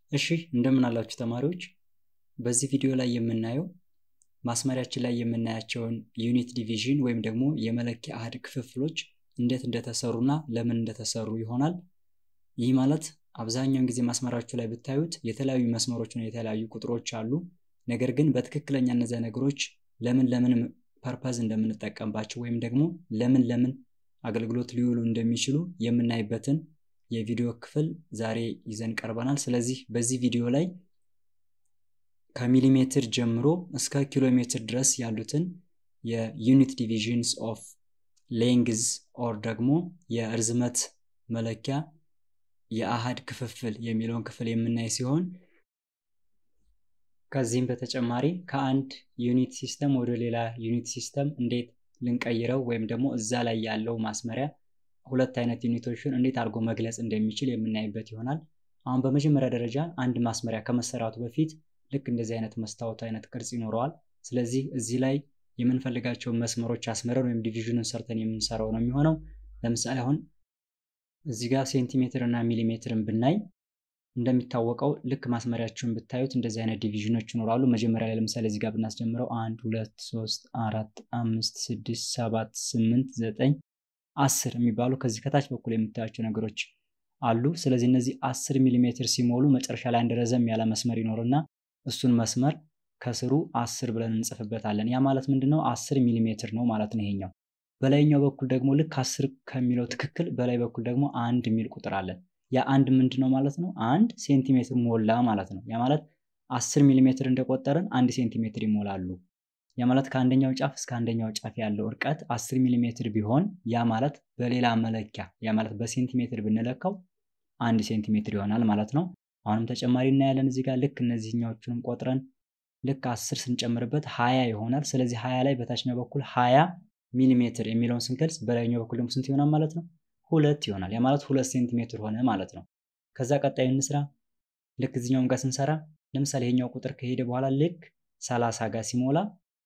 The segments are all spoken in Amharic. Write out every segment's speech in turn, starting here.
እሺ እንደምን አላችሁ ተማሪዎች። በዚህ ቪዲዮ ላይ የምናየው ማስመሪያችን ላይ የምናያቸውን ዩኒት ዲቪዥን ወይም ደግሞ የመለኪያ አሃድ ክፍፍሎች እንዴት እንደተሰሩና ለምን እንደተሰሩ ይሆናል። ይህ ማለት አብዛኛውን ጊዜ ማስመራችሁ ላይ ብታዩት የተለያዩ መስመሮችና የተለያዩ ቁጥሮች አሉ። ነገር ግን በትክክለኛ እነዚያ ነገሮች ለምን ለምን ፐርፐዝ እንደምንጠቀምባቸው ወይም ደግሞ ለምን ለምን አገልግሎት ሊውሉ እንደሚችሉ የምናይበትን የቪዲዮ ክፍል ዛሬ ይዘን ቀርበናል። ስለዚህ በዚህ ቪዲዮ ላይ ከሚሊሜትር ጀምሮ እስከ ኪሎ ሜትር ድረስ ያሉትን የዩኒት ዲቪዥንስ ኦፍ ሌንግዝ ኦር ደግሞ የእርዝመት መለኪያ የአሃድ ክፍፍል የሚለውን ክፍል የምናይ ሲሆን ከዚህም በተጨማሪ ከአንድ ዩኒት ሲስተም ወደ ሌላ ዩኒት ሲስተም እንዴት ልንቀይረው ወይም ደግሞ እዛ ላይ ያለው ማስመሪያ ሁለት አይነት ዩኒቶችን እንዴት አድርጎ መግለጽ እንደሚችል የምናይበት ይሆናል። አሁን በመጀመሪያ ደረጃ አንድ ማስመሪያ ከመሰራቱ በፊት ልክ እንደዚህ አይነት መስታወት አይነት ቅርጽ ይኖረዋል። ስለዚህ እዚህ ላይ የምንፈልጋቸውን መስመሮች አስመረን ወይም ዲቪዥኑን ሰርተን የምንሰራው ነው የሚሆነው። ለምሳሌ አሁን እዚህ ጋር ሴንቲሜትር እና ሚሊሜትርን ብናይ እንደሚታወቀው ልክ ማስመሪያችሁን ብታዩት እንደዚህ አይነት ዲቪዥኖች ይኖራሉ። መጀመሪያ ላይ ለምሳሌ እዚህ ጋር ብናስጀምረው አንድ ሁለት ሶስት አራት አምስት ስድስት ሰባት ስምንት ዘጠኝ አስር የሚባሉ ከዚህ ከታች በኩል የምታያቸው ነገሮች አሉ። ስለዚህ እነዚህ አስር ሚሊሜትር ሲሞሉ መጨረሻ ላይ አንድ ረዘም ያለ መስመር ይኖርና እሱን መስመር ከስሩ አስር ብለን እንጽፍበታለን። ያ ማለት ምንድን ነው? አስር ሚሊሜትር ነው ማለት ነው ይሄኛው። በላይኛው በኩል ደግሞ ልክ አስር ከሚለው ትክክል በላይ በኩል ደግሞ አንድ የሚል ቁጥር አለን። ያ አንድ ምንድን ነው ማለት ነው? አንድ ሴንቲሜትር ሞላ ማለት ነው። ያ ማለት አስር ሚሊሜትር እንደቆጠርን አንድ ሴንቲሜትር ይሞላሉ። ያ ማለት ከአንደኛው ጫፍ እስከ አንደኛው ጫፍ ያለው እርቀት አስር ሚሊሜትር ቢሆን ያ ማለት በሌላ መለኪያ ያ ማለት በሴንቲሜትር ብንለካው አንድ ሴንቲሜትር ይሆናል ማለት ነው። አሁንም ተጨማሪ እናያለን እዚህ ጋር ልክ እነዚህኛዎቹንም ቆጥረን ልክ አስር ስንጨምርበት ሀያ ይሆናል። ስለዚህ ሀያ ላይ በታችኛው በኩል ሀያ ሚሊሜትር የሚለውን ስንገልጽ በላይኛው በኩል ደግሞ ስንት ይሆናል ማለት ነው? ሁለት ይሆናል። ያ ማለት ሁለት ሴንቲሜትር ሆነ ማለት ነው። ከዛ ቀጣዩ እንስራ። ልክ እዚኛውም ጋር ስንሰራ ለምሳሌ ይሄኛው ቁጥር ከሄደ በኋላ ልክ ሰላሳ ጋር ሲሞላ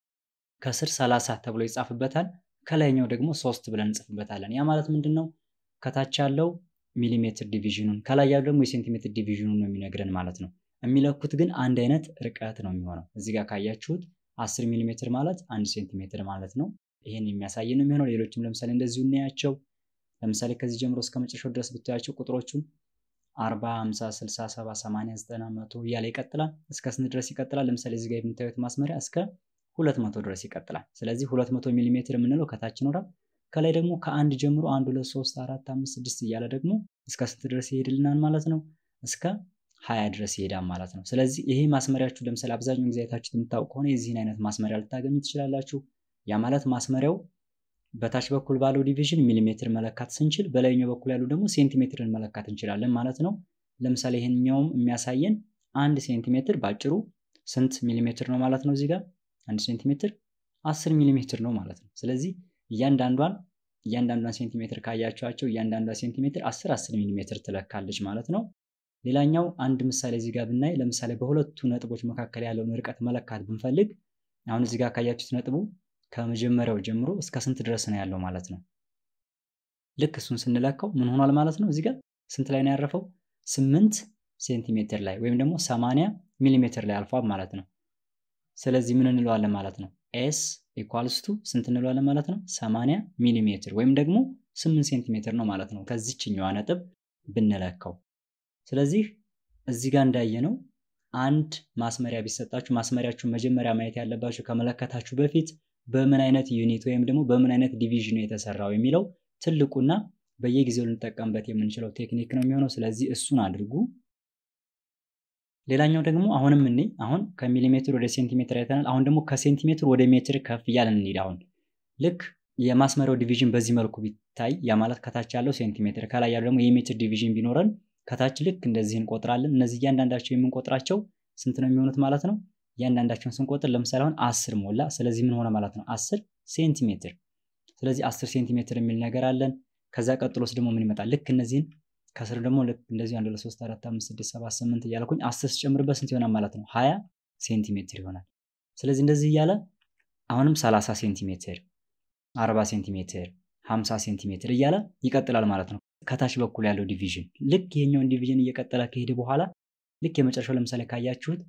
ከስር ሰላሳ ተብሎ ይጻፍበታል። ከላይኛው ደግሞ ሶስት ብለን እንጽፍበታለን። ያ ማለት ምንድን ነው? ከታች ያለው ሚሊሜትር ዲቪዥኑን ከላይ ያለው ደግሞ የሴንቲሜትር ዲቪዥኑን ነው የሚነግረን ማለት ነው። የሚለኩት ግን አንድ አይነት ርቀት ነው የሚሆነው። እዚህ ጋር ካያችሁት አስር ሚሊሜትር ማለት አንድ ሴንቲሜትር ማለት ነው። ይህን የሚያሳይ ነው የሚሆነው። ሌሎችም ለምሳሌ እንደዚሁ እናያቸው። ለምሳሌ ከዚህ ጀምሮ እስከ መጨረሻው ድረስ ብታያቸው ቁጥሮቹን አርባ ሃምሳ ስልሳ ሰባ ሰማንያ ዘጠና መቶ እያለ ይቀጥላል። እስከ ስንት ድረስ ይቀጥላል? ለምሳሌ እዚህ ጋር የምታዩት ማስመሪያ እስከ ሁለት መቶ ድረስ ይቀጥላል። ስለዚህ ሁለት መቶ ሚሊሜትር የምንለው ከታች ይኖራል። ከላይ ደግሞ ከአንድ ጀምሮ አንድ ሁለት ሶስት አራት አምስት ስድስት እያለ ደግሞ እስከ ስንት ድረስ ይሄድልናል ማለት ነው? እስከ ሀያ ድረስ ይሄዳል ማለት ነው። ስለዚህ ይሄ ማስመሪያችሁ ለምሳሌ አብዛኛውን ጊዜ አይታችሁት የምታውቅ ከሆነ የዚህን አይነት ማስመሪያ ልታገኙ ትችላላችሁ። ያ ማለት ማስመሪያው በታች በኩል ባለው ዲቪዥን ሚሊሜትር መለካት ስንችል በላይኛው በኩል ያሉ ደግሞ ሴንቲሜትርን መለካት እንችላለን ማለት ነው። ለምሳሌ ይህኛውም የሚያሳየን አንድ ሴንቲሜትር ባጭሩ ስንት ሚሊሜትር ነው ማለት ነው? እዚህ ጋር አንድ ሴንቲሜትር አስር ሚሊሜትር ነው ማለት ነው። ስለዚህ እያንዳንዷን እያንዳንዷን ሴንቲሜትር ካያቸዋቸው እያንዳንዷ ሴንቲሜትር አስር አስር ሚሊሜትር ትለካለች ማለት ነው። ሌላኛው አንድ ምሳሌ እዚህ ጋር ብናይ ለምሳሌ በሁለቱ ነጥቦች መካከል ያለውን ርቀት መለካት ብንፈልግ አሁን እዚህ ጋር ካያችሁት ነጥቡ ከመጀመሪያው ጀምሮ እስከ ስንት ድረስ ነው ያለው ማለት ነው። ልክ እሱን ስንለካው ምን ሆኗል ማለት ነው። እዚህ ጋር ስንት ላይ ነው ያረፈው? ስምንት ሴንቲሜትር ላይ ወይም ደግሞ ሰማንያ ሚሊሜትር ላይ አልፏል ማለት ነው። ስለዚህ ምን እንለዋለን ማለት ነው? ኤስ ኢኳልስ ቱ ስንት እንለዋለን ማለት ነው? ሰማንያ ሚሊሜትር ወይም ደግሞ ስምንት ሴንቲሜትር ነው ማለት ነው ከዚችኛዋ ነጥብ ብንለካው። ስለዚህ እዚህ ጋር እንዳየነው አንድ ማስመሪያ ቢሰጣችሁ ማስመሪያችሁን መጀመሪያ ማየት ያለባችሁ ከመለከታችሁ በፊት በምን አይነት ዩኒት ወይም ደግሞ በምን አይነት ዲቪዥን ነው የተሰራው የሚለው ትልቁና በየጊዜው ልንጠቀምበት የምንችለው ቴክኒክ ነው የሚሆነው። ስለዚህ እሱን አድርጉ። ሌላኛው ደግሞ አሁንም እኔ አሁን ከሚሊሜትር ወደ ሴንቲሜትር አይተናል። አሁን ደግሞ ከሴንቲሜትር ወደ ሜትር ከፍ እያለን እንሂድ። አሁን ልክ የማስመሪያው ዲቪዥን በዚህ መልኩ ቢታይ ያ ማለት ከታች ያለው ሴንቲሜትር ከላይ ያለው ደግሞ የሜትር ዲቪዥን ቢኖረን ከታች ልክ እንደዚህ እንቆጥራለን። እነዚህ እያንዳንዳቸው የምንቆጥራቸው ስንት ነው የሚሆኑት ማለት ነው? እያንዳንዳቸውን ስንቆጥር ለምሳሌ አሁን አስር ሞላ። ስለዚህ ምን ሆነ ማለት ነው? አስር ሴንቲሜትር። ስለዚህ አስር ሴንቲሜትር የሚል ነገር አለን። ከዛ ቀጥሎስ ደግሞ ምን ይመጣል? ልክ እነዚህን ከስር ደግሞ ልክ እንደዚህ አንድ ሁለት ሶስት አራት አምስት ስድስት ሰባት ስምንት እያልኩኝ አስር ስጨምርበት ስንት ይሆናል ማለት ነው? ሀያ ሴንቲሜትር ይሆናል። ስለዚህ እንደዚህ እያለ አሁንም ሰላሳ ሴንቲሜትር፣ አርባ ሴንቲሜትር፣ ሀምሳ ሴንቲሜትር እያለ ይቀጥላል ማለት ነው። ከታች በኩል ያለው ዲቪዥን ልክ ይሄኛውን ዲቪዥን እየቀጠለ ከሄደ በኋላ ልክ የመጨረሻው ለምሳሌ ካያችሁት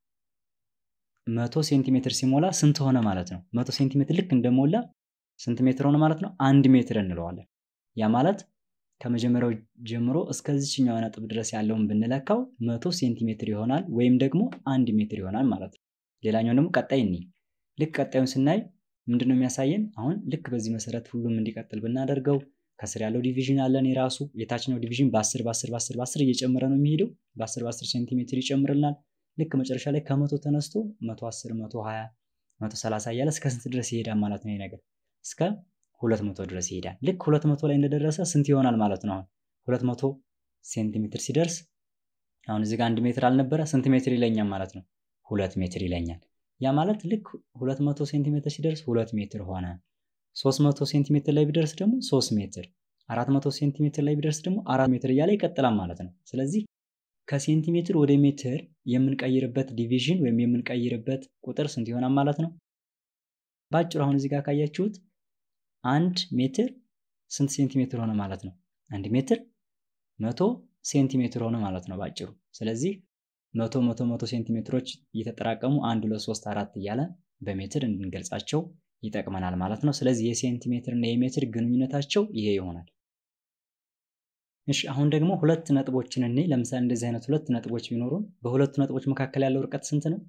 መቶ ሴንቲሜትር ሲሞላ ስንት ሆነ ማለት ነው? መቶ ሴንቲሜትር ልክ እንደሞላ ስንት ሜትር ሆነ ማለት ነው? አንድ ሜትር እንለዋለን። ያ ማለት ከመጀመሪያው ጀምሮ እስከዚችኛው ነጥብ ድረስ ያለውን ብንለካው መቶ ሴንቲሜትር ይሆናል ወይም ደግሞ አንድ ሜትር ይሆናል ማለት ነው። ሌላኛው ደግሞ ቀጣይ እኒ ልክ ቀጣዩን ስናይ ምንድን ነው የሚያሳየን? አሁን ልክ በዚህ መሰረት ሁሉም እንዲቀጥል ብናደርገው ከስር ያለው ዲቪዥን አለን የራሱ የታችኛው ዲቪዥን በ10 በ10 በ10 በ10 እየጨመረ ነው የሚሄደው በ10 በ10 ሴንቲሜትር ይጨምርልናል። ልክ መጨረሻ ላይ ከመቶ ተነስቶ 110 120 130 እያለ እስከ ስንት ድረስ ይሄዳል ማለት ነው? ይሄ ነገር እስከ 200 ድረስ ይሄዳል። ልክ 200 ላይ እንደደረሰ ስንት ይሆናል ማለት ነው? አሁን 200 ሴንቲሜትር ሲደርስ አሁን እዚህ ጋር አንድ ሜትር አልነበረ ስንት ሜትር ይለኛል ማለት ነው? ሁለት ሜትር ይለኛል። ያ ማለት ልክ 200 ሴንቲሜትር ሲደርስ ሁለት ሜትር ሆነ። 300 ሴንቲሜትር ላይ ቢደርስ ደግሞ 3 ሜትር፣ 400 ሴንቲሜትር ላይ ቢደርስ ደግሞ አራት ሜትር እያለ ይቀጥላል ማለት ነው። ስለዚህ ከሴንቲሜትር ወደ ሜትር የምንቀይርበት ዲቪዥን ወይም የምንቀይርበት ቁጥር ስንት ይሆናል ማለት ነው? በአጭሩ አሁን እዚህ ጋር ካያችሁት አንድ ሜትር ስንት ሴንቲሜትር ሆነ ማለት ነው? አንድ ሜትር መቶ ሴንቲሜትር ሆነ ማለት ነው በአጭሩ። ስለዚህ መቶ መቶ መቶ ሴንቲሜትሮች እየተጠራቀሙ አንድ ሁለት ሶስት አራት እያለ በሜትር እንድንገልጻቸው ይጠቅመናል ማለት ነው። ስለዚህ የሴንቲሜትር እና የሜትር ግንኙነታቸው ይሄ ይሆናል። እሺ አሁን ደግሞ ሁለት ነጥቦችን እኔ ለምሳሌ እንደዚህ አይነት ሁለት ነጥቦች ቢኖሩን በሁለቱ ነጥቦች መካከል ያለው ርቀት ስንት ነው?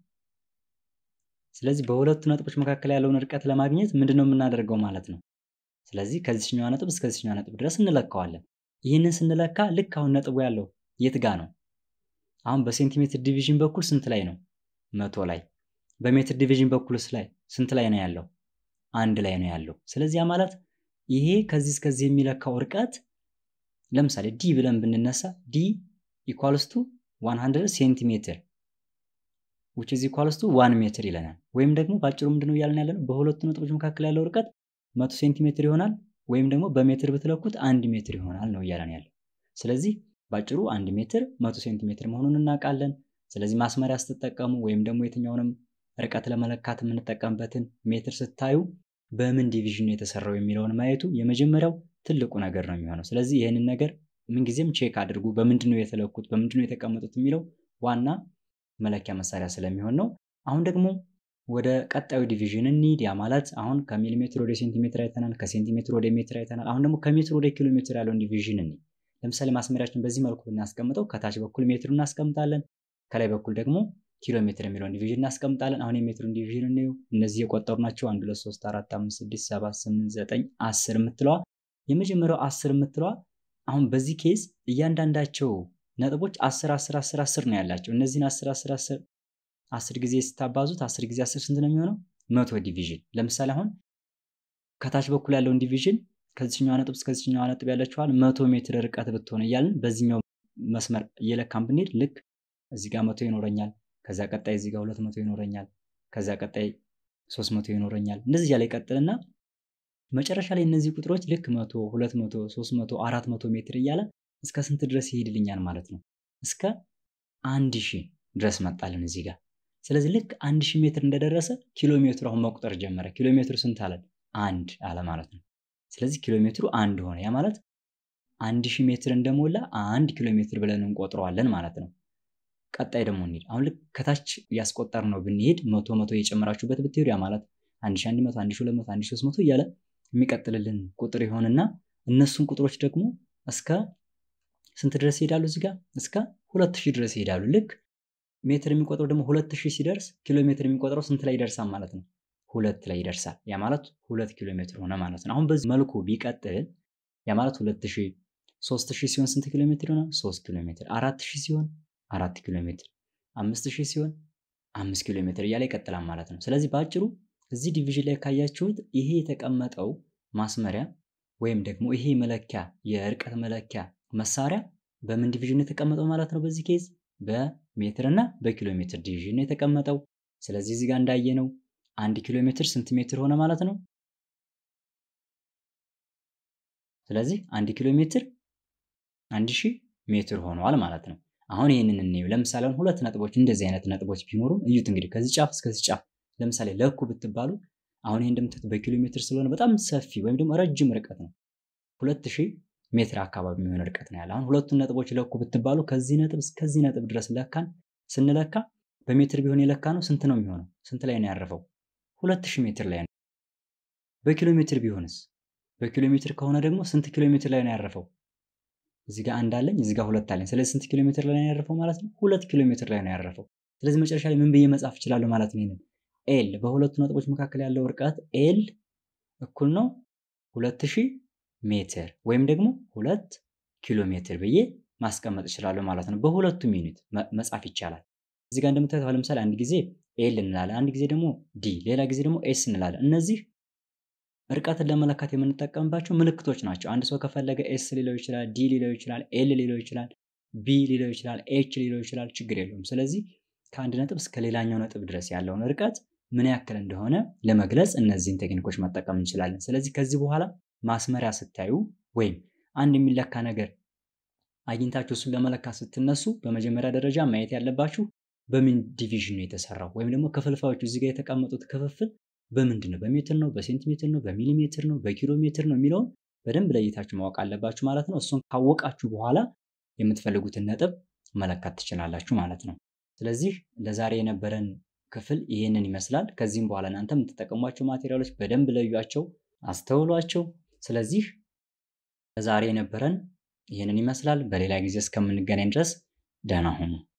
ስለዚህ በሁለቱ ነጥቦች መካከል ያለውን ርቀት ለማግኘት ምንድን ነው የምናደርገው ማለት ነው? ስለዚህ ከዚችኛዋ ነጥብ እስከዚችኛዋ ነጥብ ድረስ እንለካዋለን። ይህንን ስንለካ ልክ አሁን ነጥቡ ያለው የት ጋ ነው? አሁን በሴንቲሜትር ዲቪዥን በኩል ስንት ላይ ነው? መቶ ላይ። በሜትር ዲቪዥን በኩልስ ላይ ስንት ላይ ነው ያለው? አንድ ላይ ነው ያለው። ስለዚህ ያ ማለት ይሄ ከዚህ እስከዚህ የሚለካው ርቀት ለምሳሌ ዲ ብለን ብንነሳ ዲ ኢኳልስ ቱ 100 ሴንቲሜትር ዊች ኢዝ ኢኳልስ ቱ 1 ሜትር ይለናል። ወይም ደግሞ በአጭሩ ምንድነው እያለን ያለ ነው? በሁለቱ ነጥቦች መካከል ያለው ርቀት መቶ ሴንቲሜትር ይሆናል ወይም ደግሞ በሜትር ብትለኩት አንድ ሜትር ይሆናል ነው እያለን ያለው። ስለዚህ በአጭሩ አንድ ሜትር መቶ ሴንቲሜትር መሆኑን እናውቃለን። ስለዚህ ማስመሪያ ስትጠቀሙ ወይም ደግሞ የትኛውንም ርቀት ለመለካት የምንጠቀምበትን ሜትር ስታዩ በምን ዲቪዥን የተሰራው የሚለውን ማየቱ የመጀመሪያው ትልቁ ነገር ነው የሚሆነው። ስለዚህ ይህንን ነገር ምንጊዜም ቼክ አድርጉ። በምንድን ነው የተለኩት፣ በምንድን ነው የተቀመጡት የሚለው ዋና መለኪያ መሳሪያ ስለሚሆን ነው። አሁን ደግሞ ወደ ቀጣዩ ዲቪዥን እንሂድ። ያ ማለት አሁን ከሚሊሜትር ወደ ሴንቲሜትር አይተናል፣ ከሴንቲሜትር ወደ ሜትር አይተናል። አሁን ደግሞ ከሜትር ወደ ኪሎ ሜትር ያለውን ዲቪዥን እንሂድ። ለምሳሌ ማስመሪያችን በዚህ መልኩ ብናስቀምጠው ከታች በኩል ሜትር እናስቀምጣለን፣ ከላይ በኩል ደግሞ ኪሎ ሜትር የሚለውን ዲቪዥን እናስቀምጣለን። አሁን የሜትሩን ዲቪዥን እንየው። እነዚህ የቆጠሩ ናቸው። አንድ ሁለት ሶስት አራት አምስት ስድስት ሰባት ስምንት ዘጠኝ አስር የምትለዋ የመጀመሪያው አስር የምትለዋ አሁን በዚህ ኬዝ እያንዳንዳቸው ነጥቦች አስር አስር አስር አስር ነው ያላቸው። እነዚህን አስር አስር አስር አስር ጊዜ ስታባዙት አስር ጊዜ አስር ስንት ነው የሚሆነው? መቶ ዲቪዥን። ለምሳሌ አሁን ከታች በኩል ያለውን ዲቪዥን ከዚችኛዋ ነጥብ እስከዚችኛዋ ነጥብ ያለችዋል መቶ ሜትር ርቀት ብትሆን እያልን በዚህኛው መስመር እየለካን ብንሄድ ልክ እዚህ ጋር መቶ ይኖረኛል። ከዛ ቀጣይ እዚህ ጋር ሁለት መቶ ይኖረኛል። ከዛ ቀጣይ ሶስት መቶ ይኖረኛል። እንደዚህ እያለ ይቀጥልና መጨረሻ ላይ እነዚህ ቁጥሮች ልክ መቶ ሁለት መቶ ሶስት መቶ አራት መቶ ሜትር እያለ እስከ ስንት ድረስ ይሄድልኛል ማለት ነው? እስከ አንድ ሺህ ድረስ መጣልን እዚህ ጋር። ስለዚህ ልክ አንድ ሺህ ሜትር እንደደረሰ ኪሎ ሜትሩ አሁን መቁጠር ጀመረ። ኪሎ ሜትሩ ስንት አለን? አንድ አለ ማለት ነው። ስለዚህ ኪሎ ሜትሩ አንድ ሆነ። ያ ማለት አንድ ሺህ ሜትር እንደሞላ አንድ ኪሎ ሜትር ብለን እንቆጥረዋለን ማለት ነው። ቀጣይ ደግሞ እንሂድ። አሁን ልክ ከታች እያስቆጠር ነው ብንሄድ መቶ መቶ እየጨመራችሁበት ብትሄዱ ያ ማለት አንድ ሺህ አንድ መቶ አንድ ሺህ ሁለት መቶ አንድ ሺህ ሶስት መቶ እያለ የሚቀጥልልን ቁጥር ይሆንና እነሱን ቁጥሮች ደግሞ እስከ ስንት ድረስ ይሄዳሉ? እዚህ ጋር እስከ ሁለት ሺህ ድረስ ይሄዳሉ። ልክ ሜትር የሚቆጥረው ደግሞ ሁለት ሺህ ሲደርስ ኪሎ ሜትር የሚቆጥረው ስንት ላይ ይደርሳል ማለት ነው? ሁለት ላይ ይደርሳል። ያ ማለት ሁለት ኪሎ ሜትር ሆነ ማለት ነው። አሁን በዚህ መልኩ ቢቀጥል ያ ማለት ሁለት ሺህ ሶስት ሺህ ሲሆን ስንት ኪሎ ሜትር ይሆናል? ሶስት ኪሎ ሜትር። አራት ሺህ ሲሆን አራት ኪሎ ሜትር። አምስት ሺህ ሲሆን አምስት ኪሎ ሜትር እያለ ይቀጥላል ማለት ነው። ስለዚህ በአጭሩ እዚህ ዲቪዥን ላይ ካያችሁት ይሄ የተቀመጠው ማስመሪያ ወይም ደግሞ ይሄ መለኪያ የርቀት መለኪያ መሳሪያ በምን ዲቪዥን የተቀመጠው ማለት ነው? በዚህ ኬዝ በሜትር እና በኪሎ ሜትር ዲቪዥን የተቀመጠው። ስለዚህ እዚህ ጋር እንዳየነው አንድ ኪሎ ሜትር ስንት ሜትር ሆነ ማለት ነው? ስለዚህ አንድ ኪሎ ሜትር አንድ ሺህ ሜትር ሆኗል ማለት ነው። አሁን ይህንን እንየው። ለምሳሌ አሁን ሁለት ነጥቦች እንደዚህ አይነት ነጥቦች ቢኖሩ እዩት እንግዲህ ከዚህ ጫፍ እስከዚህ ጫፍ ለምሳሌ ለኩ ብትባሉ አሁን ይህ እንደምትት በኪሎ ሜትር ስለሆነ በጣም ሰፊ ወይም ደግሞ ረጅም ርቀት ነው። ሁለት ሺህ ሜትር አካባቢ የሚሆን ርቀት ነው ያለ። አሁን ሁለቱን ነጥቦች ለኩ ብትባሉ ከዚህ ነጥብ እስከዚህ ነጥብ ድረስ ለካን ስንለካ በሜትር ቢሆን የለካ ነው ስንት ነው የሚሆነው? ስንት ላይ ነው ያረፈው? ሁለት ሺህ ሜትር ላይ ነው። በኪሎ ሜትር ቢሆንስ? በኪሎ ሜትር ከሆነ ደግሞ ስንት ኪሎ ሜትር ላይ ነው ያረፈው? እዚህ ጋር አንድ አለኝ፣ እዚህ ጋር ሁለት አለኝ። ስለዚህ ስንት ኪሎ ሜትር ላይ ነው ያረፈው ማለት ነው? ሁለት ኪሎ ሜትር ላይ ነው ያረፈው። ስለዚህ መጨረሻ ላይ ምን ብዬ መጻፍ እችላለሁ ማለት ነው? ይሄንን ኤል በሁለቱ ነጥቦች መካከል ያለው ርቀት ኤል እኩል ነው ሁለት ሺህ ሜትር ወይም ደግሞ ሁለት ኪሎ ሜትር ብዬ ማስቀመጥ እችላለሁ ማለት ነው። በሁለቱም ዩኒት መጻፍ ይቻላል። እዚህ ጋር እንደምታዩት ለምሳሌ አንድ ጊዜ ኤል እንላለን፣ አንድ ጊዜ ደግሞ ዲ፣ ሌላ ጊዜ ደግሞ ኤስ እንላለን። እነዚህ ርቀትን ለመለካት የምንጠቀምባቸው ምልክቶች ናቸው። አንድ ሰው ከፈለገ ኤስ ሊለው ይችላል፣ ዲ ሊለው ይችላል፣ ኤል ሊለው ይችላል፣ ቢ ሊለው ይችላል፣ ኤች ሊለው ይችላል። ችግር የለውም። ስለዚህ ከአንድ ነጥብ እስከ ሌላኛው ነጥብ ድረስ ያለውን ርቀት ምን ያክል እንደሆነ ለመግለጽ እነዚህን ቴክኒኮች መጠቀም እንችላለን። ስለዚህ ከዚህ በኋላ ማስመሪያ ስታዩ ወይም አንድ የሚለካ ነገር አግኝታችሁ እሱን ለመለካት ስትነሱ በመጀመሪያ ደረጃ ማየት ያለባችሁ በምን ዲቪዥን ነው የተሰራው ወይም ደግሞ ክፍልፋዮቹ እዚህ ጋር የተቀመጡት ክፍፍል በምንድን ነው? በሜትር ነው? በሴንቲሜትር ነው? በሚሊሜትር ነው? በኪሎ ሜትር ነው የሚለውን በደንብ ለይታችሁ ማወቅ አለባችሁ ማለት ነው። እሱን ካወቃችሁ በኋላ የምትፈልጉትን ነጥብ መለካት ትችላላችሁ ማለት ነው። ስለዚህ ለዛሬ የነበረን ክፍል ይህንን ይመስላል። ከዚህም በኋላ እናንተ የምትጠቀሟቸው ማቴሪያሎች በደንብ ለዩቸው፣ አስተውሏቸው። ስለዚህ ለዛሬ የነበረን ይህንን ይመስላል። በሌላ ጊዜ እስከምንገናኝ ድረስ ደህና ሁኑ።